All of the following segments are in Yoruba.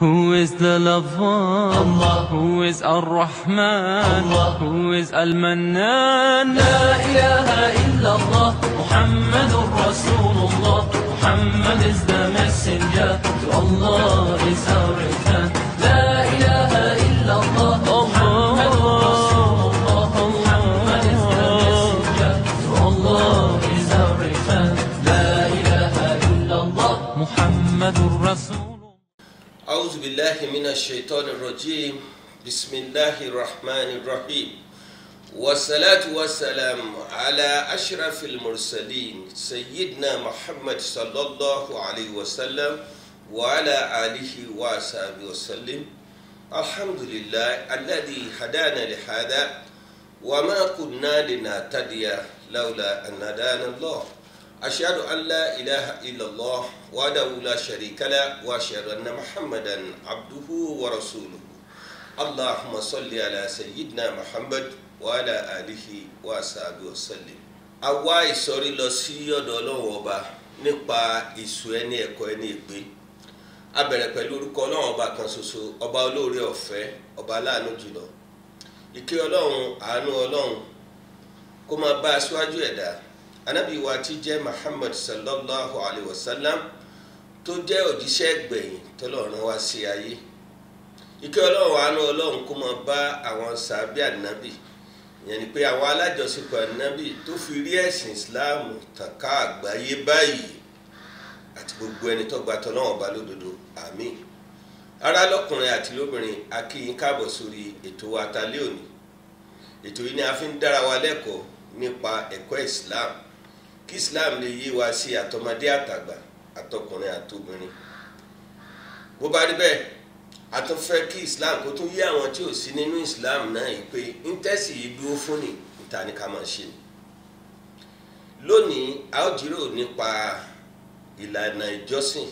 Who is the lover? Allah. Who is Ar-Rahman? Allah. Who is Al-Mannan? لا إله إلا الله محمد رسول الله Muhammad is the messenger to Allah is our return لا إله إلا الله محمد رسول الله Muhammad is the messenger to Allah is our return لا إله إلا الله محمد رسول أعوذ بالله من الشيطان الرجيم بسم الله الرحمن الرحيم والصلاة والسلام على أشرف المرسلين سيدنا محمد صلى الله عليه وسلم وعلى آله وصحبه وسلم الحمد لله الذي هدانا لهذا وما كنا لنهتدي لولا أن هدانا الله أشهد أن لا إله إلا الله وحده لا شريك له وأشهد أن محمدا عبده ورسوله اللهم صل على سيدنا محمد وعلى آله وصحبه وسلم àwa ìsọ̀rí lọ sí ọ̀dọ̀ ọlọ́run ọba nípa ìsù ẹni ẹ̀kọ́ ẹni ìgbé a bẹ̀rẹ̀ pẹ̀lú orúkọ ọlọ́run ọba kan ṣoṣo ọba olóore ọ̀fẹ́ ọba aláàánú jùlọ ìkẹ́ ọlọ́run àánú ọlọ́run kó máa bá aṣáájú ẹ̀dá anábì wa tí jẹ́ muhammad sallallahu alayhi wa sallam tó jẹ́ òjíṣẹ́ gbẹ̀yìn tọ́lọ́run wá sí ayé ìkẹ́ ọlọ́run àánú ọlọ́run kó máa bá àwọn sàbí ànábì ìyẹn ni pé àwọn alájọṣepọ̀ ànábì tó fi rí ẹ̀sìn islam tàn ká àgbáyé báyìí àti gbogbo ẹni tó gba tọ́lọ́run bá lódodo àmín ará lọ́kùnrin àti lóbìnrin a kí yín káàbọ̀ sórí ètò wa talẹ́ òní ètò yìí ni a fi ń dára wa lẹ́kọ̀ọ́ nípa ẹ̀kọ́ islam kí islam lè yé wa sí àtọmọdé àtàgbà àtọkùnrin àtobìnrin bó bá rí bẹ́ẹ̀ a tún fẹ́ kí islam kó tún yé àwọn tí ò sí nínú islam náà yìí pé íńtẹ́sì yìí dúró fún ni níta ni ká máa ṣe ni lónìí a ó jíròrò nípa ìlànà ìjọsìn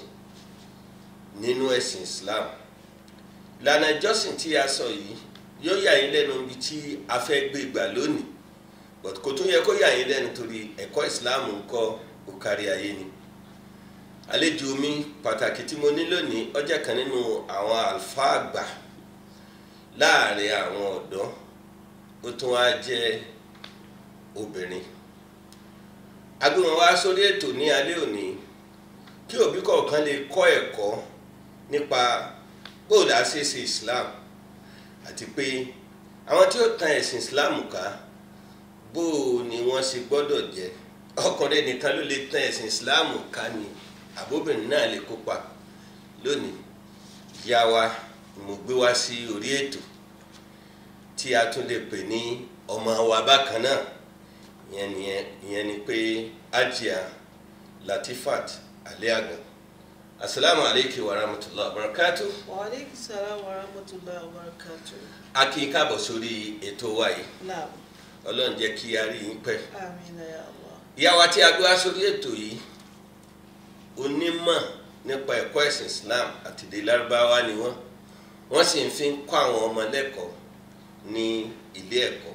nínú ẹ̀sìn islam ìlànà ìjọsìn tí a sọ yìí yóò yà yín lẹ́nu ibi tí a fẹ́ gbé gbà lónìí but kò tún yẹ kó yà yín lẹ́nu torí ẹ̀kọ́ islam ń kọ́ ó kárí ayé ni àlejò mi pàtàkì tí mo ní lónìí ó jẹ́ kan nínú àwọn àlùfáà àgbà láàrin àwọn ọ̀dọ́ ó tún wá jẹ́ obìnrin agbóhùn wá sórí ètò ní alẹ́ òní kí òbí kọ̀ọ̀kan lè kọ́ ẹ̀kọ́ nípa bóòlù àṣeṣe islam àti pé àwọn tí ó tan ẹ̀sìn islam ká bó ni wọ́n ṣe gbọ́dọ̀ jẹ́ ọkùnrin nìkan ló lè tan ẹ̀sìn islam ká ni àbóbìnrin náà lè kópa lónìí ìyá wa ni mo gbé wá sí orí ètò tí a tún lè pè ní ọmọ wa bákan náà ìyẹn nìyẹn ìyẹn ni pé ajia latifat aliagan asalaamu aleykum wa rahmatulah wa barakatu Waalaikum salam wa rahmatullahi wa barakatuh. a kí n káàbọ̀ sórí ètò wa yìí Naam. ọlọ́run jẹ́ kí a rí yín pẹ́ Amina ya Allah. ìyá wa tí a gbé wá sórí ètò yìí onímọ̀ nípa ẹ̀kọ́ ẹ̀sìn Islam àti èdè lárúbáwá ni wọ́n wọ́n sì ń fi ń kọ́ àwọn ọmọ lẹ́kọ̀ọ́ ní ilé ẹ̀kọ́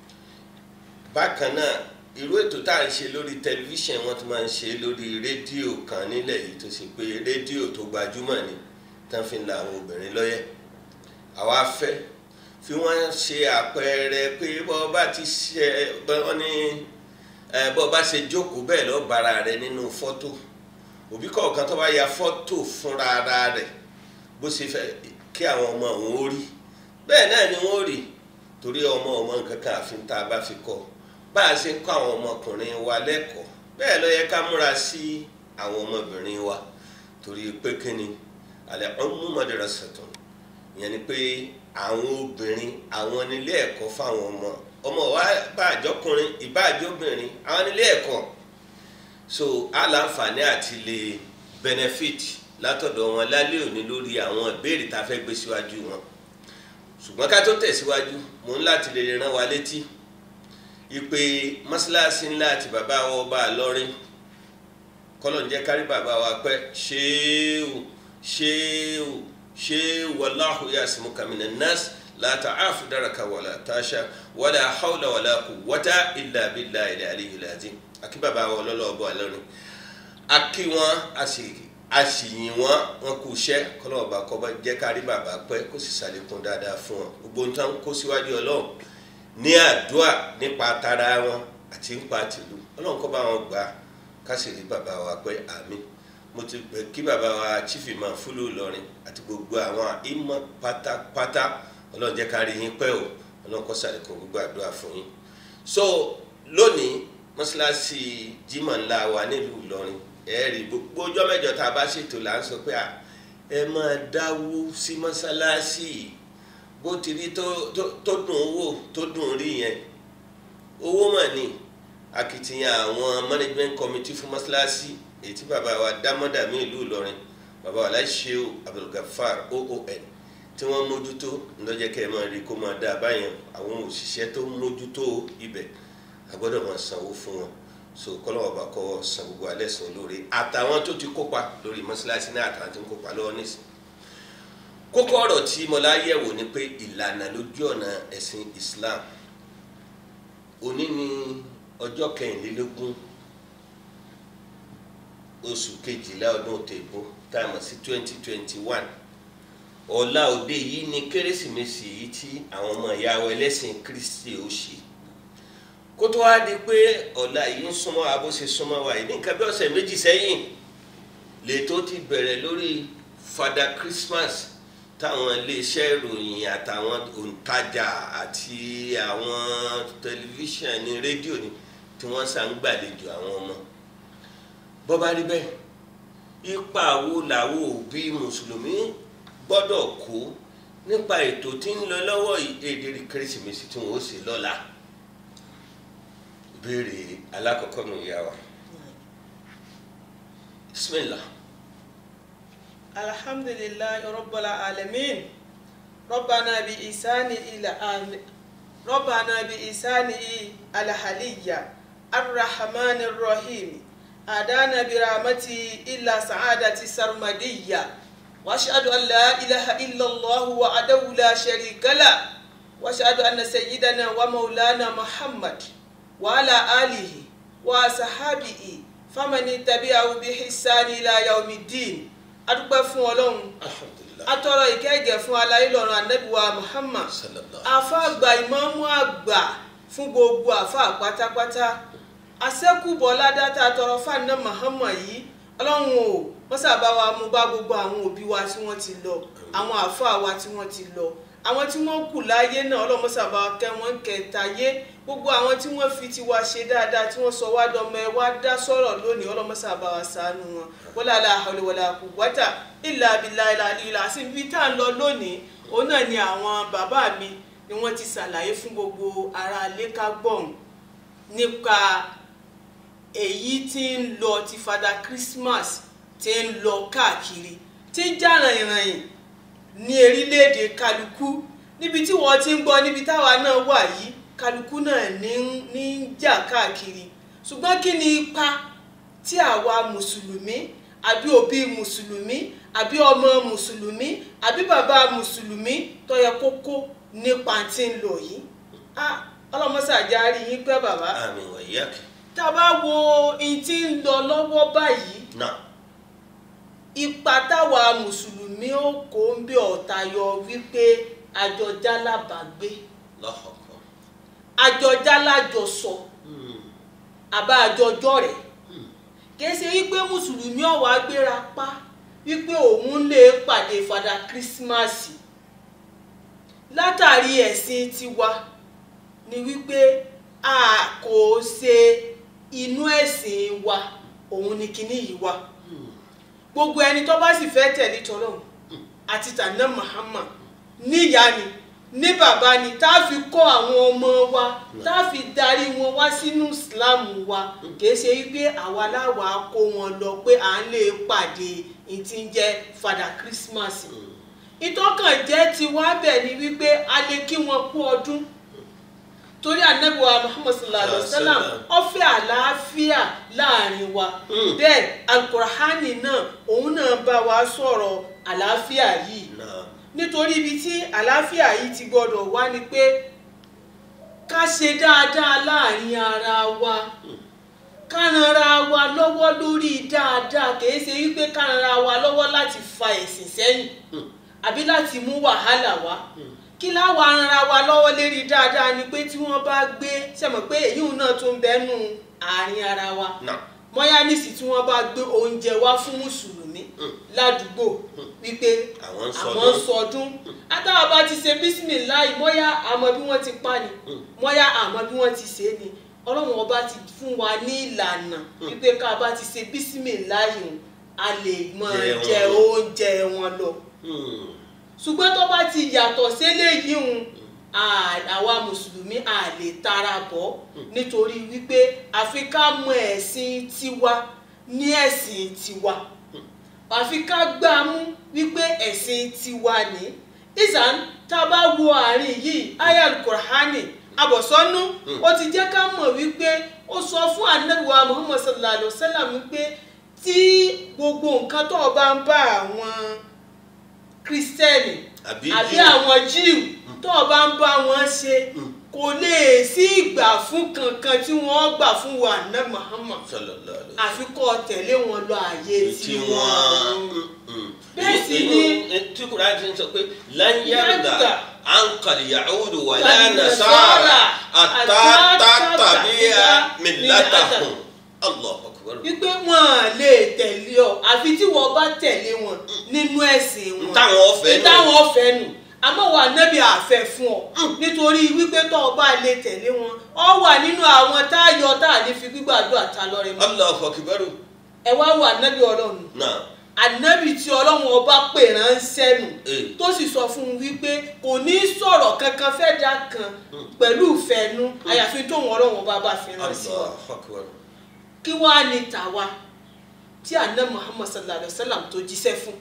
bákan náà irú ètò tá à ń ṣe lórí tẹlifíṣàn wọ́n tún máa ń ṣe lórí rédíò kan nílẹ̀ yìí tó ṣe pé rédíò tó gbajúmọ̀ ni tán fi ń la àwọn obìnrin lọ́yẹ̀ àwa fẹ́ fi wọ́n ṣe àpẹẹrẹ pé bọ́ bá ti ṣe wọ́n ní ẹ bọ́ bá ṣe jókòó bẹ́ẹ̀ lọ́ọ́ bára rẹ nínú fọ́tò òbí kọ̀ọ̀kan tó bá ya fọ́tò fúnra ara rẹ̀ bó ṣe fẹ́ kí àwọn ọmọ òun ó rí bẹ́ẹ̀ náà ni wọ́n rí torí ọmọ ọmọ nǹkan kan àfi tá a bá fi kọ́ bá a ṣe ń kọ́ àwọn ọmọkùnrin wa lẹ́kọ̀ọ́ bẹ́ẹ̀ ló yẹ ká múra sí àwọn ọmọbìnrin wa torí pé kíni alẹ́ ọmú madrasatun ìyẹn ni pé àwọn obìnrin àwọn nílé ẹ̀kọ́ fáwọn ọmọ ọmọ wa bá àjọkùnrin ìbá àjọbìnrin àwọn nílé ẹ̀kọ́ so aláǹfààní àti lè benefit látọ̀dọ̀ wọn lálẹ́ òní lórí àwọn ìbéèrè tá a fẹ́ gbé síwájú wọn ṣùgbọ́n ká tó tẹ̀síwájú mò ń láti lè rán wa létí ìpè mọ́ṣáláṣí ńlá àti bàbá wa ọba àlọ́rin kọ́lọ̀ ń jẹ́ kárí bàbá wa pẹ́ ṣéèwù ṣéèwù ṣéèwù wallahu yasimuka minan nas la ta'afu daraka wala tasha wala hawla wala quwwata illa billahi al-aliyyil azim akí bàbá wa ọlọ́lọ́ ọbọ̀ àlọ́rin akí wọn a sì a sì yìn wọ́n wọn kú iṣẹ́ kọ́lọ́ọ̀bá kọ́ba jẹ́ ká rí bàbá pẹ́ kó sì ṣàlékún dáadáa fún wọn gbogbo nǹkan kó síwájú ọlọ́run ní àdúrà nípa tara wọn àti nípa tìlú ọlọ́run kọ́ bá wọn gbà á ká sì rí bàbá wa pẹ́ àmín mo ti pẹ́ kí bàbá wa chief imam fúlù Ìlọrin àti gbogbo àwọn ìmọ̀ pátápátá ọlọ́run jẹ́ ká rí yín pẹ́ o ọlọ́run kó ṣàlékún gbogbo àdúrà fún yín so lónìí mọ́ṣáláṣí Jímọ̀ ńlá wa nílùú Ìlọrin ẹ̀ẹ́rì gbogbo ọjọ́ mẹ́jọ tá a bá ṣètò là ń sọ pé à ẹ máa dáwó sí mọ́ṣáláṣí bó ti rí tó tó- tó dùn ún wò tó dùn ún rí yẹn owó mà ní akitiyan àwọn management committee fún mọ́ṣáláṣí èyí tí bàbá wa dámọ́dàmí ìlú Ìlọrin bàbá wa láṣẹ́wò Abdulgafar oon tí wọ́n mójútó ńlọ́jẹ́ kẹ́ ẹ máa rí kó máa dáa báyẹn àwọn òṣìṣẹ́ tó mójútó ibẹ̀ a gbọ́dọ̀ máa sanwó fún wọn so kọ́lọ́wọ́ bá kọ́ san gbogbo alẹ́ sàn lórí àtàwọn tó ti kópa lórí mọ́ṣáláṣí náà àtàwọn tó ń kópa lọ́wọ́ nísìn kókó ọ̀rọ̀ tí mo láyẹ̀wò ni pé ìlànà lójú ọ̀nà ẹ̀sìn Islam òní ni ọjọ́ kẹrìnlélógún oṣù kejìlá ọdún tèbó táàmù sí twenty twenty one ọ̀la òde yìí ni kérésìmesì yìí tí àwọn ọmọ ìyá wa ẹlẹ́sìn Kristi ó ṣe kó tó wá di pé ọ̀la yìí ń súnmọ́ wa bó ṣe súnmọ́ wa yìí ní nǹkan bí ọ̀sẹ̀ méjì sẹ́yìn lètò ti bẹ̀rẹ̀ lórí Father Christmas táwọn iléeṣẹ́ ìròyìn àtàwọn òǹtajà àti àwọn tẹlifíṣàn ní rédíò ni tí wọ́n sá ń gbàlejò àwọn ọmọ bó bá rí bẹ́ẹ̀ ipa wo làwọn òbí mùsùlùmí gbọ́dọ̀ kó nípa ètò tí ń lọ lọ́wọ́ yìí èdè kérésìmesì tí wọ́n ó ṣe lọ́la ìbéèrè alákọ̀ọ́kọ́ nù yá wa bismillah alhamdulillahi rabbil alamin rabbana bi isani ila ami rabbana bi isani alhaliya arrahmanir rahim adana bi rahmati illa sa'adati sarmadiyya واشهد ان لا اله الا الله وحده لا شريك له واشهد ان سيدنا ومولانا محمد وعلى اله وصحبه فمن تبعه بإحسان الى يوم الدين adúpẹ́ fún ọlọ́run alhamdulilah atọrọ ìkẹ́gẹ́ fún aláìlọ́run anábìwá muhammad sallallahu afa àgbà ìmáàmù àgbà fún gbogbo afa pátápátá àṣẹ́kùbọ̀ ládàtà tọrọ fáànà muhammad yìí ọlọ́run o wọ́n sábà wa mú bá gbogbo àwọn òbí wa tí wọ́n ti lọ àwọn àfa wa tí wọ́n ti lọ àwọn tí wọ́n kù láyé náà ọlọ́run sábà kẹ́ wọ́n kẹtàyé gbogbo àwọn tí wọ́n fi tiwa ṣe dáadáa tí wọ́n sọ wá dọmọ ẹ wá dá sọ̀rọ̀ lónìí ọlọ́run sábà wa ṣàánú wọn wala la hawla wala quwwata illa billahi al-aliyyil azim ibi tá à ń lọ lónìí òun náà ni àwọn bàbá mi ni wọ́n ti ṣàlàyé fún gbogbo ará ilé ká gbọ̀n nípa èyí tí ń lọ ti fada Christmas tí ń lọ káàkiri tí ń jà ràìnràìn ní erílẹ̀-èdè kálukú níbi tí wọ́n ti ń gbọ́ níbi táwa náà wà yìí kálukú náà ní ń- ní ń jà káàkiri ṣùgbọ́n kí ni ipa tí àwa mùsùlùmí àbí òbí mùsùlùmí àbí ọmọ mùsùlùmí àbí bàbá mùsùlùmí tó yẹ kó kó nípa tí ń lọ yìí Ah, ọlọmọsàjà rí yín pẹ́ bàbá àmín wa iyyak tá a bá wo ohun tí ń lọ lọ́wọ́ báyìí náà ipa táwa mùsùlùmí ó kó ń bí ọ̀tá yọ wípé àjọjá lábàgbé lọ́kọ̀ọ̀kan àjọjá lájọsọ àbá àjọjọ rẹ̀ kìí ṣe wípé mùsùlùmí ọ̀wá gbéra pa wípé òun lè pàdé fada kírísímàsì látàrí ẹ̀sìn tiwa ni wípé a kò ṣe inú ẹ̀sìn wa òun ni kinní yìí wà gbogbo ẹni tó bá sì fẹ́ tẹ̀lé tọ́lọ́hún àti tànà Muhammad níyà ni ní bàbá ni tá a fi kọ́ àwọn ọmọ wa tá a fi darí wọn wá sínú Islam wa kìí ṣe wípé àwa láwa kó wọn lọ pé à ń lè pàdé ìtí ń jẹ́ fada Christmas ìtọ́kàn jẹ́ tiwa bẹ̀ ni wípé a lè kí wọn kú ọdún torí anabiwa muhammad sallallahu alaihi wa sallam ó fẹ́ àlàáfíà láàrin wa Mm. bẹ́ẹ̀ alukurahani náà òun náà bá wa sọ̀rọ̀ àlàáfíà yìí náà nítorí ibi tí àlàáfíà yìí ti gbọdọ̀ wá ni pé ká ṣe dáadáa láàrin ara wa kánara wa lọ́wọ́ lórí dáadáa kìí ṣe wípé kánara wa lọ́wọ́ láti fa ẹ̀sìn sẹ́yìn àbí láti mú wàhálà wá kí láwa ara wa lọ́wọ́ lérí dáadáa ni pé tí wọ́n bá gbé sẹ́mọ̀ pé èyí náà tó ń bẹ́nu àárín ara wa náà mọ́yánìsì tí wọ́n bá gbé oúnjẹ wá fún mùsùlùmí ládùúgbò wípé Àwọn ń àwọn ń sọdún. sọdún àtàwọn bá ti ṣe bísímìláì mọ́yá àmọ́ bí wọ́n ti pa ni mọ́yá àmọ́ bí wọ́n ti ṣe é ni ọlọ́run ọba ti fún wa ní ìlànà wípé ká bá ti ṣe bísímìláì hùn a lè mọ Jẹ wọn jẹ lọ. oúnjẹ wọn lọ Hmm. ṣùgbọ́n tó bá ti yàtọ̀ séléyìí hùn à- àwa mùsùlùmí à lè tara bọ̀ nítorí wípé àfi ká mọ ẹ̀sìn tiwa ní ẹ̀sìn tiwa àfi ká gbà mú wípé ẹ̀sìn tiwa ní ìsàn tá a bá wo àárín yìí ayal kurhani abọ̀sọ́nú ó ti jẹ́ ká mọ̀ wípé ó sọ fún anabiwa muhammad sallallahu alayhi wa sallam wípé tí gbogbo nǹkan tó o bá ń bá àwọn kristẹni Àbí àbí Jíù. àwọn jíù tó o bá ń bá wọn ṣe kò lè sí ìgbà fún kankan tí wọ́n gbà fún wa ná muhammad sallallahu alaihi àfi kó o tẹ̀lé wọn lọ àyè tí tí wọ́n wọ́n bẹ́ẹ̀ Bẹ́ẹ̀ sì sì ni- ni tí kúrò àti sọ pé láyàrá Yarda. ankal yahudu wà Wala lánà nasara, sára àtàtà àtàtà tàbí tàbí mílátàhùn allah akbar wípé wọn à lè tẹ̀lé ọ àfi tí wọ́n bá tẹ̀lé wọn nínú ẹ̀sìn wọn Ntáwọn ọ̀fẹ́ nù. ntáwọn ọ̀fẹ́ nù àmọ́ wà nẹ́bí àfẹ́ fún ọ nítorí wípé tó o bá lè tẹ̀lé wọn ọ wà nínú àwọn tá a yọ tá a lè fi gbígbàdúrà ta lọ́rẹ mọ́ allah akbar ẹ wá wà nẹ́bí ọlọ́run náà ànábì tí ọlọ́run ọba pè ránṣẹ́ nù Eh. tó sì sọ fún un wípé kò ní sọ̀rọ̀ kankan fẹ́ dá kan pẹ̀lú ìfẹ́nu àyàfi tóun ọlọ́run ọba bá fi ránṣẹ́ wa allah akbar kí wàá ní tàwa tí àná muhammad sallallahu alayhi wa sallam tó jíṣẹ́ fún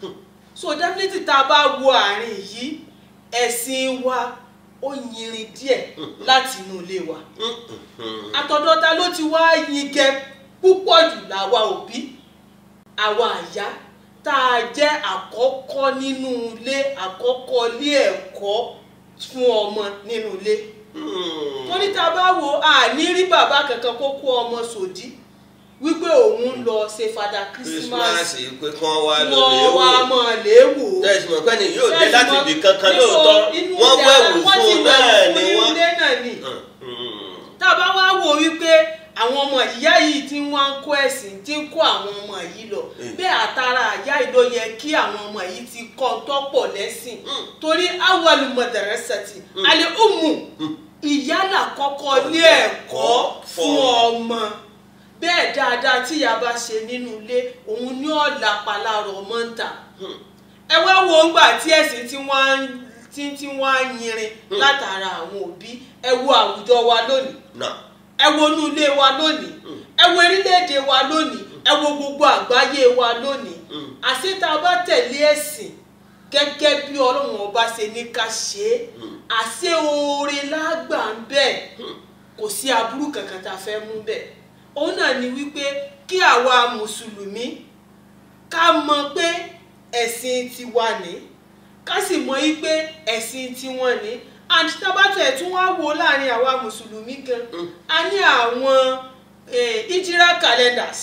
so definitely tá a bá wo àárín yìí ẹ̀sìn wa ó yinrin díẹ̀ láti inú ilé wa àtọ̀dọ̀ ta ló ti wá yingẹ púpọ̀ jù láwa òbí àwa àyá tá a jẹ́ àkọ́kọ́ nínú ilé àkọ́kọ́ ilé ẹ̀kọ́ fún ọmọ nínú ilé torí tá a bá wo àní rí bàbá kankan kó kó ọmọ sòdí wípé òun ń lọ ṣe fada christmas christmas pé kí wọ́n wá lọ lè wọ́n wò wá mọ̀ lé wò ó tẹ́sí mọ̀ pé ní yóò dé Tẹ́sí láti mọ̀- ibì kankan níbo lóòótọ́ inú wọ́n ilé wẹ̀wù wọ́n fún sì un wẹ̀wù náà fún ni inú wọ́n. ilé náà ni tá a bá wá wò wípé àwọn ọmọ ìyá yìí tí wọ́n ń kó ẹ̀sìn tí ń kó àwọn ọmọ yìí lọ bẹ́ẹ̀ àtàrà àyá yìí ló yẹ kí àwọn ọmọ yìí ti kọ́ tọ́pọ̀ lẹ́sìn torí awwalu madrasati alẹ́ umu ìyálà kọ́kọ́ ní ẹ̀kọ́ fún ọmọ bẹ́ẹ̀ dáadáa tí ìyá bá ṣe nínú ilé òun ní ọ̀la palára ọmọ ń tà ẹ wá wo ńgbà tí ẹ̀sìn tí wọ́n ń tí tí wọ́n á yinrin látara àwọn òbí ẹ wo àwùjọ wa lónìí náà ẹ wo inú ilé wa lónìí ẹ wo orílẹ̀-èdè wa lónìí ẹ wo gbogbo àgbáyé wa lónìí àṣé tá a bá tẹ̀lé ẹ̀sìn gẹ́gẹ́ bí ọlọ́run ọba ṣe ní ká ṣe é àṣé oore lágbà ń bẹ̀ kò sí aburú kankan tá a fẹ́ mú bẹ̀ òun náà ni wípé kí àwa mùsùlùmí ká mọ̀ pé ẹ̀sìn tiwa ní ká sì mọ̀ yí pé ẹ̀sìn tiwọn ní and tábàtẹ̀ tún wá wo láàrin àwa mùsùlùmí gan a ní àwọn eh, ìjírá calendars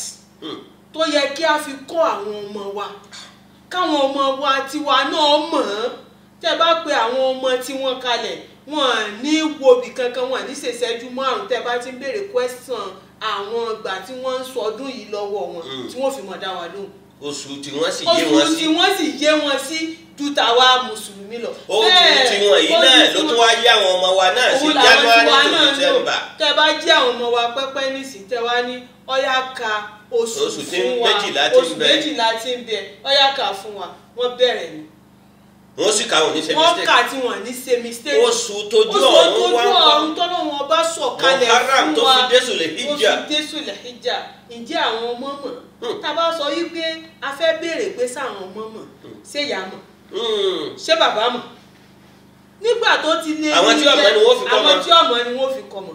tó yẹ kí a fi kọ́ àwọn ọmọ wa káwọn ọmọ wa tiwa náà mọ̀ ọ́n tẹ́ bá pe àwọn ọmọ tí wọ́n kalẹ̀ wọ́n ní wobì kankan wọ́n ní ṣèṣẹ́jú márùn tẹ́ bá ti ń béèrè question àwọn ìgbà tí wọ́n ń sọdún yìí lọ́wọ́ wọn tí wọ́n fi mọ̀ dá wa lóhùn oṣù tí wọ́n sì yé oṣù wọn tí sí wọ́n sì yé wọn sí ju tàwa mùsùlùmí lọ. oṣù Bẹ́ẹ̀, tí wọ́n yìí oṣù náà tí ló wọ́n- tún wá yé àwọn ọmọ wa náà sí òun làwọn january tiwa to náà lò december tẹ bá jí àwọn ọmọ wa pẹ́pẹ́ nísìnyí tẹ wá ní ọ̀yá ka oṣù Oṣù tí fún wa méjìlá ti ń oṣù bẹ. méjìlá ti ń bẹ ọ̀yá ka fún wa wọ́n bẹ̀rẹ̀ ni wọ́n sì káwọn oníṣẹ́ wọ́n mistake kà tí wọ́n ní ṣe mistake oṣù tójú oṣù ọ̀run tójú wá ń ọ̀run kọ́ tọ́lọ́ wọn bá sọ̀kalẹ̀ Muharram fún tó wa fi désù lè hijja. tó fi désù lè hijja ǹjẹ́ àwọn ọmọ mọ̀ tá a bá sọ yí pé a fẹ́ béèrè pé sáwọn ọmọ mọ̀ ṣé ìyá mọ̀ Hmm. ṣé bàbá mọ̀ nígbà tó ti lé Àwọn tí ọmọ ni wọ́n fi kọ́ àwọn mọ̀. tí ọmọ ni wọ́n fi kọ́ mọ̀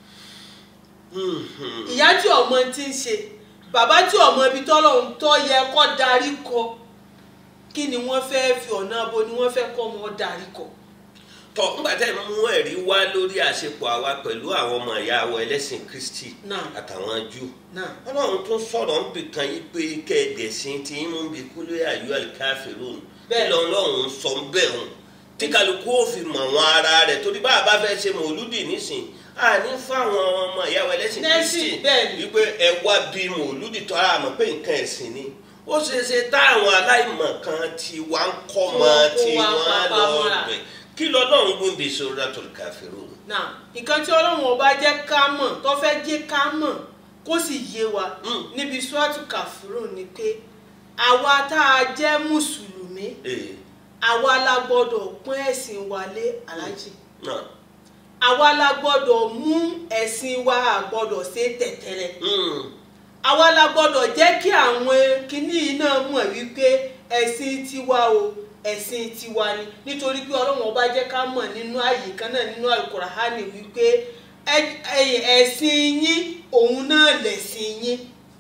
Hmm, hmm. ìyá tí ọmọ ti ń ṣe bàbá tí ọmọ ibi tọ́lọ́run tó yẹ kó darí kọ kí ni wọ́n fẹ́ fi ọ̀nà abo ni wọ́n fẹ́ kọ́ ọmọ darí kọ tọ nígbà tẹ́ ẹ mú ẹ̀rí wá lórí àṣepọ̀ àwa pẹ̀lú àwọn ọmọ ìyá wa ẹlẹ́sìn kristi Náà. àtàwọn jù náà ọlọ́run tún sọ̀rọ̀ ń bì kan yí pé kẹ́ẹ̀dẹ̀sìn tí ń mú bí kúlẹ̀ àyù àlìkáfẹ́rún Bẹ́ẹ̀. bẹ́ẹ̀ lọ́run sọ bẹ́ẹ̀ hàn tí kálukú ó fi mọ̀ wọn ara rẹ̀ torí bá a bá fẹ́ ṣe mòlúdì nísìn àní fáwọn ọmọ ìyá wa ẹlẹ́sìn Nẹ́sìn, kristi bẹ́ẹ̀ ni. wípé ẹ wá bí mòlúdì tọ́ ara mọ̀ pé nǹkan ẹ̀sìn ni ó ṣeé ṣe táwọn aláìmọ̀ kan ti wá ń kọ́ mọ́ Wọ́n kó tí wa wọ́n papá lọ mọ́ra. bẹ̀ kí lọ́lọ́run gbé bí suratul kafirun náà nǹkan tí ọlọ́run ọba jẹ́ ká mọ̀ tó fẹ́ jẹ́ ká mọ̀ kó sì yé wa Mm. níbi suwatu kàfúrò ni pé àwa tá a jẹ́ mùsùlùmí ee àwa la gbọ́dọ̀ pọ́n ẹ̀sìn wa lé aláàjì náà àwa la gbọ́dọ̀ mú ẹ̀sìn wa a gbọ́dọ̀ ṣe tẹ̀tẹ̀rẹ̀ mm, àwa la gbọ́dọ̀ jẹ́ kí àwọn kinní yìí náà mọ̀ wípé ẹ̀sìn tiwa o ẹ̀sìn tiwa ni nítorí pé ọlọ́run ọba jẹ́ ká mọ̀ nínú ààyè kan náà nínú alukurahani wípé ẹ- ẹ- ẹ̀sìn yín òun náà lẹ̀sìn yín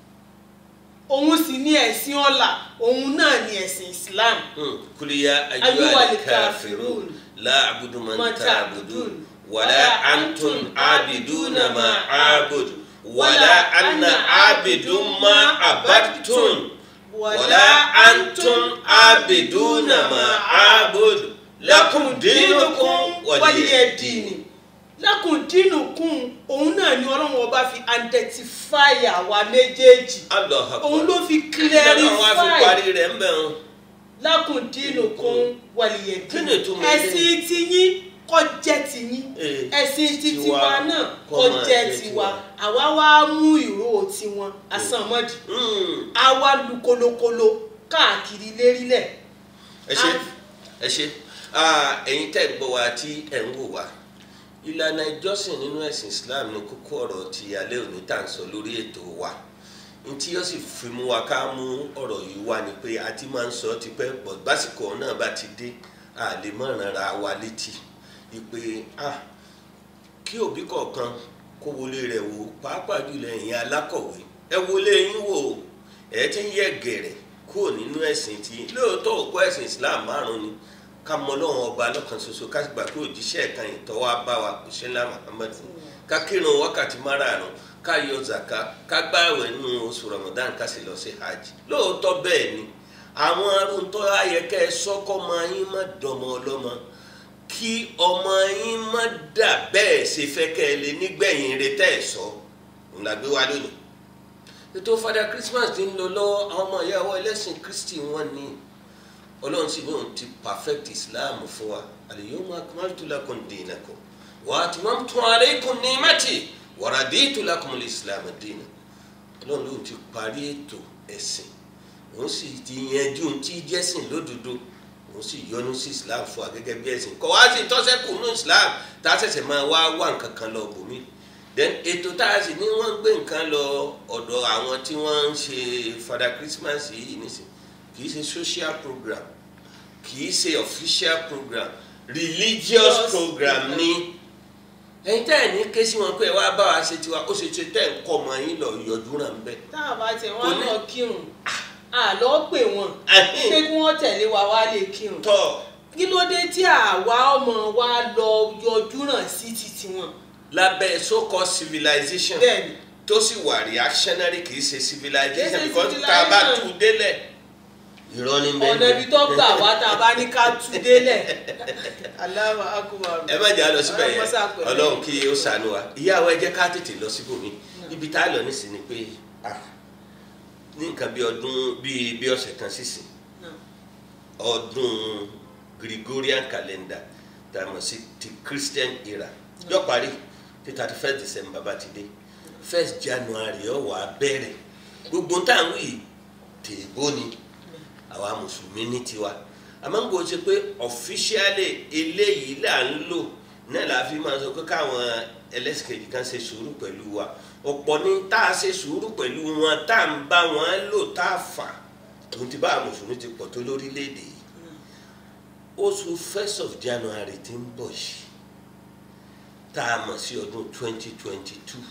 òun sì ní ẹ̀sìn ọ̀la òun náà ní ẹ̀sìn islam mm. kul ya Ayyuhal ayyuhal kafirun. kafirun la a'budu man Ma ta'budun ta'budun. wala antum abiduna ma a'budu wala anna abidun ma abadtum wala antum abiduna ma a'budu lakum dinukum waliya din lakum dinukum òun náà ni ọlọ́run ọba fi identify àwa méjèèjì Allahu akbar òun ló fi Kí ló náà wá fi clarify parí rẹ̀ ń bẹ̀ wọn. lakum dinukum waliya Kí din ni ìtumọ̀ eléyìí? ẹ̀sìn tiyín kó jẹ́ tiyín Eh, ẹ̀sìn ti tiwa tiwa náà kó kó máa jẹ́ jẹ́ tiwa tiwa. àwa wá mú ìró tiwọn àsànmọ́dì Mm. àwa lu kolokolo káàkiri lérílẹ̀ ẹ ṣe Ah. ẹ ṣe Ah, ẹ̀yin tẹ́ gbọ́ wa tí ẹ̀ ń wò wá ìlànà ìjọsìn nínú ẹ̀sìn Islam ní kókó ọ̀rọ̀ ti alẹ́ òní tá à ń sọ lórí ètò wa n tí yóò sì fi mú wa ká mú ọ̀rọ̀ yìí wá ni pé a ti máa ń sọ ọ́ tipẹ́ pọ̀ básìkò náà bá ti dé a lè mọ̀ rárá wa létí ìpè ah kí òbí kọ̀ọ̀kan kó wọlé rẹ̀ wò pàápàá jùlọ ẹ̀yin alákọ̀wé ẹ wọlé yín wò ẹ ti ń yẹ gẹ̀rẹ̀ kúrò nínú ẹ̀sìn tí lóòótọ́ òkú ẹ̀sìn Islam márùn ni ká mọ Ọlọ́run ọba lọ́kan ṣoṣo ká gbà pé òjíṣẹ́ kan ìtọ́wá bá wa kò ṣe ńlá Muhammad ká kírun wákàtí márààrún ká yọ zaka ká gbààwẹ̀ nínú oṣù Ramadan ká sì lọ sí hajj lóòótọ́ bẹ́ẹ̀ ni àwọn arúntọ́ ayẹkẹ́ sọ́kọ́ máa yín má dọmọ ọlọ́mọ kí ọmọ yín má dà bẹ́ẹ̀ ṣe fẹ́ kẹ́ ẹ lé nígbẹ̀yìn rẹ tẹ́ ẹ̀ sọ òun la gbé wá lónìí. ètò fada Christmas ti ń lọ lọ́wọ́ àwọn ọmọ ìyàwó ẹlẹ́sìn Kristi wọn ni ọlọ́run sì lóun ti perfect Islam fún wa al-yawma akmaltu lakum dinakum wa atmamtu alaykum ni'mati wa raditu lakum al-islam dinan ọlọ́run lóun ti parí ètò ẹ̀sìn òun sì ti yanjú ohun tí jẹ́sìn lódodo òun sì yọ́nú sí islam fún wa gẹ́gẹ́ bí ẹ̀sìn kọ́ wá sí tọ́sẹ́kù ní islam tá a ṣẹ̀ṣẹ̀ máa wá wá nǹkan kan lọ bòmí then ètò tá a sì ní wọ́n ń gbé nǹkan lọ ọ̀dọ̀ àwọn tí wọ́n ń ṣe fada christmas yìí nísìn kì í ṣe social program kì í ṣe official program religious Yes. program ni ẹ̀yin tẹ́ ẹ̀ ní ké sí wọn pé ẹ wá bá wa ṣe tiwa ó ṣe ṣe tẹ́ ẹ̀ ń kọ́ ọmọ yín lọ yọjú ràn bẹ́ẹ̀. tá a bá tẹ Kò wọn ní- lọ kírun àlọ́ pè wọ́n Ahin. pé kí wọ́n tẹ̀lé wa wá lè kírun tọ́ kí ló dé tí àwa ọmọ wa lọ yọjú ràn sí títí wọn lábẹ́ so-called civilization bẹ́ẹ̀ni tó sì wà reactionary kì í ṣe Kì í civilization ṣe because tá a bá civilization. tú u délẹ̀ irọ́ ní bẹ́ẹ̀ ọ̀nà ibi tó gbà wá tá a bá ní ká tú délẹ̀ Allahu akbar ẹ má jà lọ síbẹ̀ Ọlọ́run mọ́sá yẹn pẹ̀lú. ọlọ́run kí ó ṣàánú wa ìyàwó ẹ jẹ́ ká tètè lọ síbòmí ibi tá a lọ nísìnyí ni pé ah, ní nǹkan bí ọdún bíi bí ọ̀sẹ̀ kan sísìn Náà. ọdún Gregorian calendar tá a mọ̀ sí ti Christian era yóò parí tí thirty first December bá ti dé first January ó wá bẹ̀rẹ̀ gbogbo tá à ń wí tèèbó ni àwa mùsùlùmí ní tiwa àmọ́ ń gbọ́ ṣe pé officially eléyìí là ń lò náà la fi máa sọ pé káwọn ẹlẹ́sìn kejì kan ṣe sùúrù pẹ̀lú wa ọ̀pọ̀ ní tá a ṣe sùúrù pẹ̀lú wọn tá à ń bá wọn lò tá a fà tòun ti bá àwọn mùsùlùmí ti pọ̀ tó lórílẹ̀‐èdè yìí oṣù first of January ti ń bọ̀ yìí tá a mọ̀ sí ọdún twenty twenty two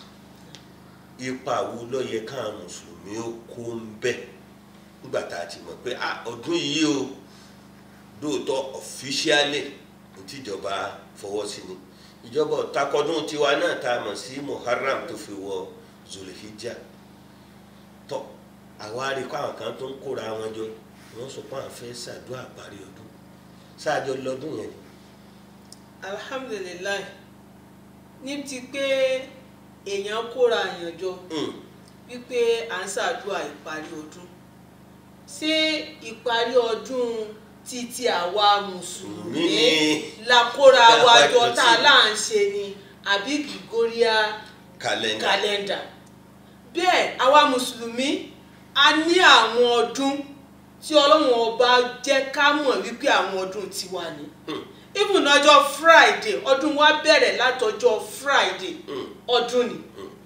ipa wo ló yẹ káwọn mùsùlùmí ó kó ń bẹ̀ nígbà tá a ti mọ̀ pé ah, ọdún yìí o lóòótọ́ officially tíjọba fọwọ́ sí ni ìjọba takọdún tiwa náà tá a mọ̀ sí muharram tó fi wọ zulhijja tọ́ àwa rí kó àwọn kan tó ń kóra wọn jọ wọ́n sọ pé àwọn fẹ́ ṣàdúrà parí ọdún ṣáàjọ lọ́dún yẹn ni. alhamdulilayi ní ti pé èèyàn kóra èèyàn jọ Mm. wípé à ń ṣàdúrà ìparí ọdún ṣé ìparí ọdún títí àwa mùsùlùmí Ní- la kóra wa Lápá jọ ìjọsìn. tá a là ń ṣe ni àbí gregorian kàlẹ́ndà kàlẹ́ndà bẹ́ẹ̀ àwa mùsùlùmí a ní àwọn ọdún tí ọlọ́run ọba jẹ́ ká mọ̀ wípé àwọn ọdún tiwa ni Mm. even ọjọ́ friday ọdún wa bẹ̀rẹ̀ látọjọ́ friday Mm. ọdún ni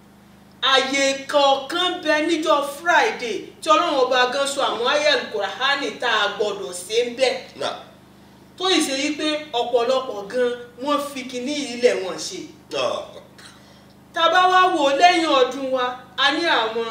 àyè kọ̀ọ̀kan bẹ níjọ́ friday tí ọlọ́run ọba gan sọ àwọn ayél kùràhánì tá a gbọ́dọ̀ ṣe ń bẹ̀ náà tó yìí ṣe wípé ọ̀pọ̀lọpọ̀ gan wọ́n fi kinní ilẹ̀ wọn ṣe náà tá a bá wá wò lẹ́yìn ọdún wa a ní àwọn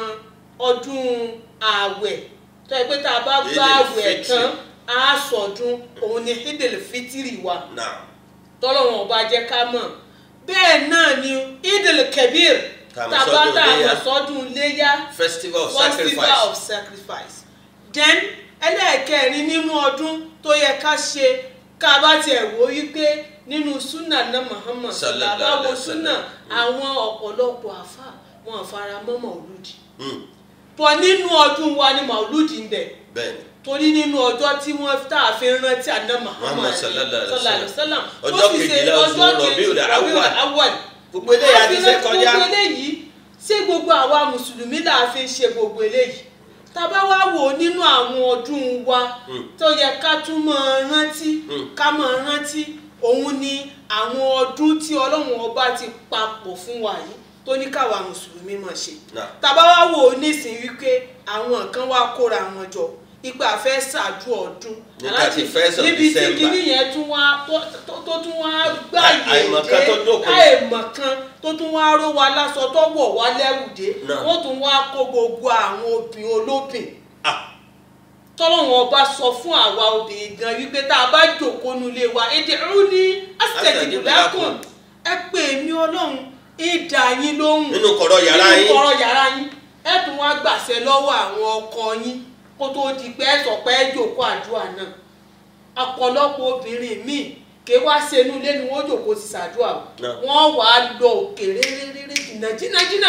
ọdún ààwẹ̀ tó yẹ pé tá a bá gbá Eidil ààwẹ̀ Fitri. tán a sọdún òun ni idil fitiri wa náà tọ́lọ́wọ̀n ọba jẹ́ ká mọ̀ bẹ́ẹ̀ náà ni idil kebir Tá a mọ̀ tá a bá sọ́dún tá a mọ̀ Iléyá. sọ́dún léyà festival of festival sacrifice of sacrifice then ẹlẹ́ẹ̀kẹrin nínú ọdún tó yẹ ká ṣe ká bá tiẹ̀ wò wípé nínú súnà náà Muhammad Sallallahu bàbá wo alaihi wasallam. súnà àwọn ọ̀pọ̀lọpọ̀ àfà wọn fara mọ́ màálùdì Mm. bọ̀ nínú ọdún wa ni màálùdì ń bẹ bẹ́ẹ̀ni torí nínú ọjọ́ tí wọ́n tá a fi rántí àná Muhammad Muhammad sallallahu alaihi wasallam. wasallam tó Ọjọ́ sì ṣe kejìlá oṣù ọjọ́ Rabiul kejì- Awwal. Rabiul Awwal gbogbo eléyà ti ṣe kọjá gbogbo eléyìí ṣé gbogbo àwa mùsùlùmí là á fi ń ṣe gbogbo eléyìí tábà wá wò ó nínú àwọn ọdún wa Mm. tó yẹ ká tún máa rántí Mm. ká máa rántí òun ni àwọn ọdún tí ọlọ́run ọba ti papọ̀ fún wa yìí tó ní káwa mùsùlùmí máa ṣe náà tàbá wá wò ó nísìnyí wípé àwọn kan wá kóra wọn jọ ipa fẹ́ ṣáájú ọdún Ní Aláàjì, 31st of níbi tí December. kinní yẹn tún wá tó- tó tó tún wá gbàyè Àìmọ̀kan tó dópin. àìmọ̀kan tó tún wá ró wa láṣọ tó wọ̀ wá lẹ́wù dé Náà. wọ́n tún wá kó gbogbo àwọn obìnrin olóbìn ah tọ́lọ́wọ́n ọba sọ fún àwa obìnrin gan wípé tá a bá jòkó nulẹ̀ wa èdè rú ní Astajib asẹ̀dìbùlákùn lakum. ẹ pè mí ọlọ́run ìdá yín lóhùn nínú kọ̀rọ̀ yàrá nínú yín kọ̀rọ̀ yàrá yín ẹ tún wá gbàṣẹ lọ́wọ́ àwọn ọkọ yín kó tó di pé ẹ sọ pé ẹ jòkó àdúrà náà ọ̀pọ̀lọpọ̀ obìnrin míì ké wá sínú ilé ni wọ́n jòkó ti ṣàdúrà o. Náà. wọ́n wà á lọ òkè réréréré jìnnà jìnnà jìnnà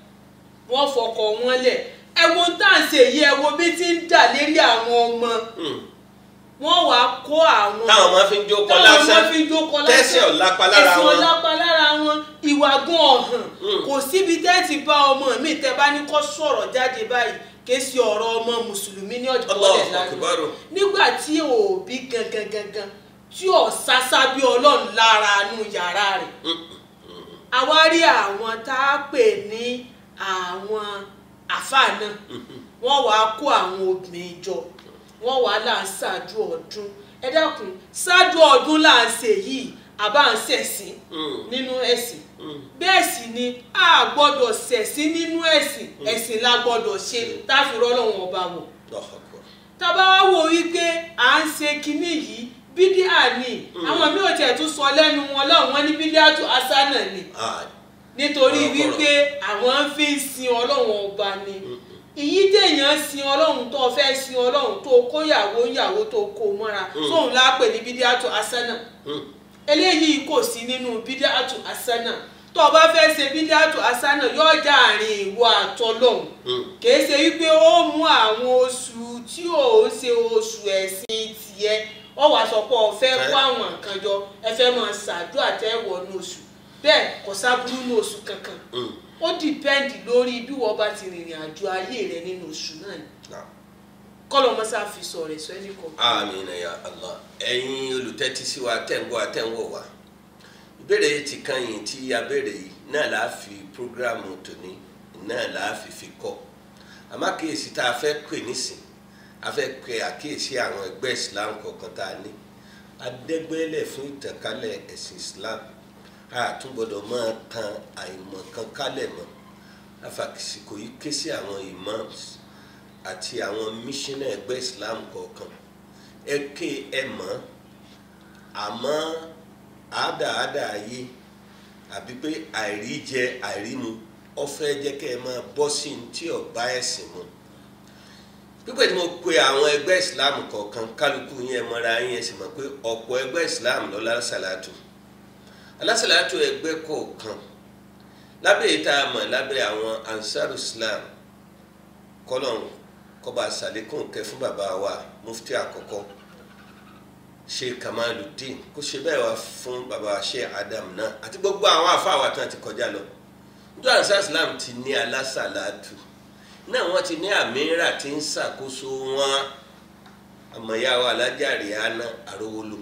wọ́n fọkọ̀ wọn lẹ̀ ẹ wo tá à ń ṣe yìí ẹ wo bí ti ń dà lérí àwọn ọmọ Mm. wọ́n wà á kó àwọn táwọn máa fi ń jókòó táwọn lásán máa fi ń jókòó lásán tẹ́sẹ̀ ọ̀lápá lára ẹ̀sìn wọn ọ̀lápá lára wọn ìwà gan ọ̀hàn Mm. kò síbi tẹ́ ti bá ọmọ mi tẹ́ bá ní kó sọ̀rọ̀ jáde báyìí ké sí ọ̀rọ̀ ọmọ mùsùlùmí ní ọjọ́ Allahu ọ̀lẹ̀ lánàá Akbar. nígbà tí òbí gangan gangan tí ò sásá bí ọlọ́run lára nù yàrá rẹ̀ àwa rí àwọn tá a pè ní àwọn àfáà náà wọ́n wàá kó àwọn obìnrin jọ wọ́n wàá là ń ṣáájú ọdún ẹ dákun ṣáájú ọdún là ń ṣe yìí àbá ń ṣẹ̀sìn Mm. nínú ẹ̀sìn Mm. bẹ́ẹ̀ sì ni a gbọ́dọ̀ ṣẹ̀sìn nínú ẹ̀sìn ẹ̀sìn la gbọ́dọ̀ ṣe táfi rọ́lọ́wọ́n ọba wọ̀ Allahu Akbar. tábà wá wò wípé à ń ṣe kinní yìí bídíà ni àwọn mi ò tiẹ̀ tún sọ lẹ́nu wọn lọ́wọ́ wọn ní bídíà tó asánà ni Ah, nítorí Ọ̀rọ̀ kọ̀rọ̀. wípé àwọn ń fi ń sin ọlọ́run ọba ni ìyí téèyàn sin ọlọ́run tó fẹ́ sin ọlọ́run tó kóyàwó yàwó tó kó mọ́ra tóun lápè ní bídíà tó asánà mm. eléyìí kò sí nínú bídíà tó asánà tó o bá fẹ́ ṣe bídíà tó asánà yóò já àárín ìwọ àtọlọ́hun Mm. kìí ṣe wípé ó mú àwọn oṣù tí ò ń ṣe oṣù ẹ̀sìn tiẹ̀ ọ wàá sọ pé ọ fẹ́ kó àwọn nǹkan jọ ẹ fẹ́ máa ṣàdúrà tẹ́wọ̀ ní oṣù bẹ́ẹ̀ kò sábúrú ní oṣù kankan Mm. ó dìpẹ́ǹdì lórí bí wọ́n bá ti rìnrìn àjò ayé rẹ nínú oṣù náà ni Náà. kọ́lọ́ mọ́sá fi sọ rẹ̀ sọ ẹnì kan. Àmín ya Allah ẹ̀yin olùtẹ́tí sí wa tẹ̀ǹgbọ́ àtẹ̀ǹwọ̀ wa ìbéèrè ti kan yìí tí a béèrè yìí náà là á fi prógrámù tòní náà là á fi fi kọ́ àmọ́ àkíyèsí tá a fẹ́ pè nísìn a fẹ́ pe àkíyèsí àwọn ẹgbẹ́ Islam kọ̀ọ̀kan tá a ní adẹ́gbẹ́lẹ̀ fún ìtànkálẹ̀ ẹ̀sìn Islam a tún gbọ́dọ̀ máa tan àìmọ̀kan kálẹ̀ mọ́ afàkìsìkò yìí ké sí àwọn imams àti àwọn mísínà ẹgbẹ́ Islam kọ̀ọ̀kan ẹ ké ẹ mọ̀ àmọ́ àádáàdá ayé àbí pé àìrí jẹ àìrí mu ó fẹ́ jẹ́ kẹ́ ẹ máa bọ́ sí ní tí ọba ẹ̀sìn mu pípẹ́ tí mo pe àwọn ẹgbẹ́ islam kọ̀ọ̀kan kálukú yẹn mọ́ra yín ẹ sì mọ̀ pé ọ̀pọ̀ ẹgbẹ́ islam ló lásàlátù alásàlátù ẹgbẹ́ kọ̀ọ̀kan lábẹ́ èyí tá a mọ̀ lábẹ́ àwọn ansar islam kọ́lọ́n kọ́ba sàlékún kẹ́ fún bàbá wa mufti àkọ́kọ́ sheikh kamaluddin kó ṣe bẹ́ẹ̀ wá fún bàbá sheikh adam náà àti gbogbo àwọn àfáà wa tán ti kọjá lọ nítorí ansar islam ti ní alásàlátù náà wọ́n ti ní àmìírà tí ń ṣàkóso wọn àmọ̀yáwó alájàre àná àrówólò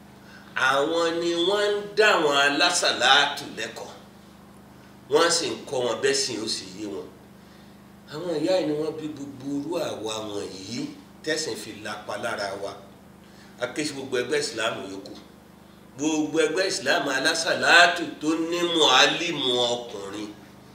àwọn ni wọ́n ń dá wọn alásàlátù lẹ́kọ̀ọ́ wọ́n sì ń kọ́ wọn bẹ́ẹ̀ sì ó sì yé wọn àwọn ìyá yìí ni wọ́n bí gbogbo irú àwa wọn yìí tẹ̀sìn fi lapa lára wa akéṣi gbogbo ẹgbẹ́ ìsìláàmù yòókù gbogbo ẹgbẹ́ ìsìláàmù alásàlátù tó ní mọ̀álìmù ọkùnrin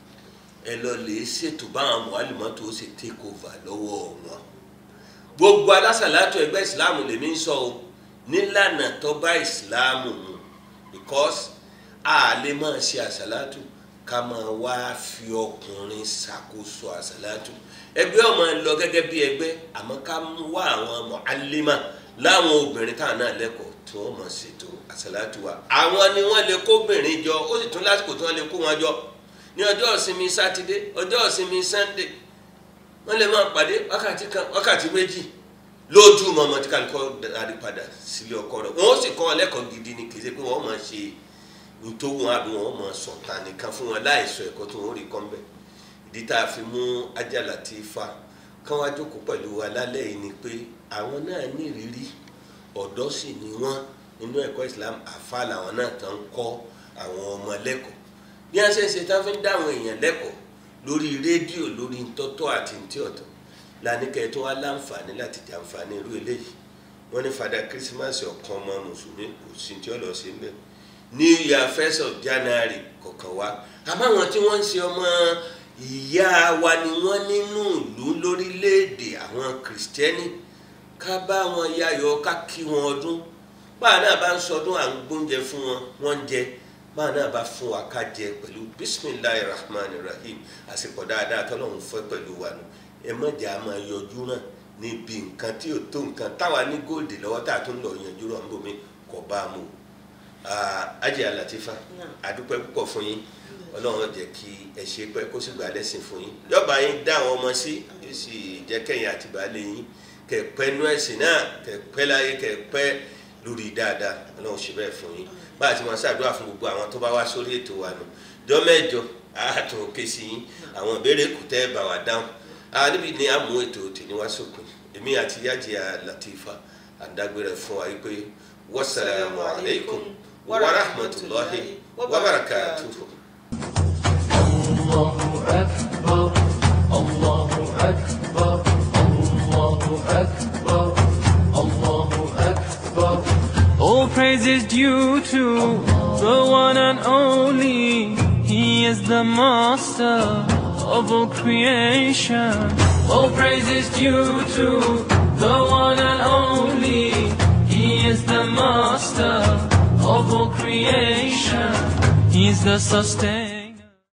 ẹ lọ lè ṣètò báwọn mọ̀álìmọ́ tó ṣe take over lọ́wọ́ wọn gbogbo alásàlátù ẹgbẹ́ ìsìláàmù lèmi ń sọ o nílànà tó bá ìsìláàmù mu because a lè máa ṣe àsàlátù ká máa wá fi ọkùnrin ṣàkóso àsàlátù ẹgbẹ́ ọmọ lọ gẹ́gẹ́ bí ẹgbẹ́ àmọ́ ká wá àwọn mọ̀álìmọ́ láwọn obìnrin táwọn náà lẹ́kọ̀ọ́ tí wọ́n mọ̀ ṣètò àsàlátù wa àwọn ni wọ́n lè kóbìnrin jọ ó sì tún lásìkò tí wọ́n lè kó wọn jọ ní ọjọ́ ìsinmi sátidé ọjọ́ ìsinmi sànńdé wọ́n lè máa pàdé wákàtí kan wákàtí méjì lójú mọ́mọ́ tí kálukọ́ darí padà sílé ọkọ rẹ̀ wọ́n sì kọ́ wọn lẹ́kọ̀ọ́ gidi ni kì í ṣe pé wọ́n máa ṣe ntòwọ́n àbí wọ́n máa sọ̀tàn nìkan fún wọn láì sọ ẹ̀kọ́ tó ń rí kọ́ mbẹ́ ìdí tá a fi mú Ajá Latifa kán wá jókòó pẹ̀lú wa lálẹ́ yìí ni pé àwọn náà ní ìrírí ọ̀dọ́ sì ni wọ́n nínú ẹ̀kọ́ Islam àfa làwọn náà tán ń kọ́ àwọn ọmọ lẹ́kọ̀ọ́ bí wọ́n ṣe ń ṣe tá a fi ń dá àwọn èèyàn lẹ́kọ̀ọ́ lórí rédíò lórí ntọ́tọ́ àti ntí ọ̀tọ̀ lánìkẹ́ tó wá láǹfààní láti jàǹfààní irú eléyìí wọ́n ní fada kírísímàsì ọ̀kan ọmọ mùsùlùmí kò sí tí ó lọ sí mbẹ́ new year first of january kọ̀ọ̀kan wá àmọ́ àwọn tí wọ́n ń ṣe ọmọ ìyá wa ni wọ́n nínú ìlú lórílẹ̀‐èdè àwọn kìrìsìtẹ́nì ká bá wọn yayọ̀ ká kí wọn ọdún báà náà bá ń sọdún à ń gbóúnjẹ fún wọn wọ́n ń jẹ báà náà bá fún wa ká jẹ pẹ̀lú bisimilahi rahman rahim àsìkò dáadáa tọ́lọ́run fẹ́ pẹ̀lú wa nù ẹ mọ̀jà máa yọjú náà níbi nǹkan tí ò tó nǹkan táwa ní góòdì lọ́wọ́ tá a tún lọ yanjú rọ̀ níbomi kò bá a mú Ajá Latifa àdúpẹ́ púpọ̀ fún yín ọlọ́run jẹ́ kí ẹ ṣe pẹ́ kó sì gbà lẹ́sìn fún yín yọba yín dá àwọn ọmọ sí yóò sì jẹ́ kẹ́yìn àti baálé yín kẹ́ pẹ́ nú ẹ̀sìn náà kẹ́ pẹ́ láyé kẹ́ pẹ́ lórí dáadáa ọlọ́run ṣe bẹ́ẹ̀ fún yín bá a ti máa ṣàdúrà fún gbogbo àwọn tó bá wá sórí ètò wa nù jọ mẹ́jọ àtún òkè sí yín àwọn ìbéèrè kù tẹ́ bá wa dáhùn níbi ni a mú ètò tèmi wá sópin èmi àti Ajá Latifa àdágbére fún wa yìí pé wasalaamu alaykum wa rahmatulahi wa barakatuhu. الله أكبر الله أكبر الله أكبر الله أكبر All praise is due to the one and only. He is the master of all creation. All praise is due to the one and only. He is the master of all creation. He is the sustainer.